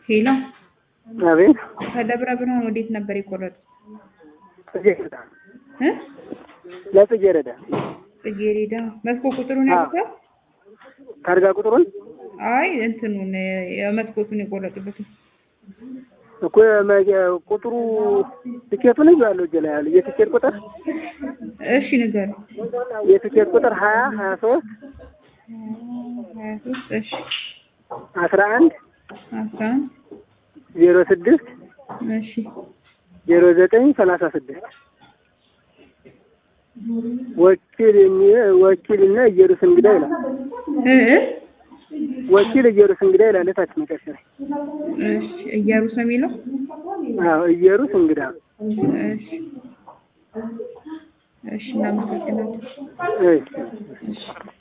ሄሎ አቤት ከደብረ ብርሃን ወዴት ነበር የቆረጡት? ጽጌረዳ እ ለጽጌረዳ ጽጌሬዳ መጥፎ ቁጥሩን አዎ። ያውቁታል? ታርጋ ቁጥሩን አይ እንትኑን የመስኮቱን የቆረጡበትን እኮ መ- ቁጥሩ ትኬቱን ይዤዋለሁ እጄ ላይ ያለ የትኬት ቁጥር እሺ ንገሩ። የትኬት ቁጥር ሀያ ሀያ ሶስት ሀያ ሶስት እሺ አስራ አንድ አስራ አንድ ዜሮ ስድስት እሺ ዜሮ ዘጠኝ ሰላሳ ስድስት ወኪል የሚ- ወኪል እና ኢየሩስ እንግዳ ይላል። እ እ ወኪል ኢየሩስ እንግዳ ይላል ታች መጨረሻ ላይ። እሺ እያሩስ ነው የሚለው አዎ ኢየሩስ እንግዳ እሺ እሺ እናመሰግናለን። እሺ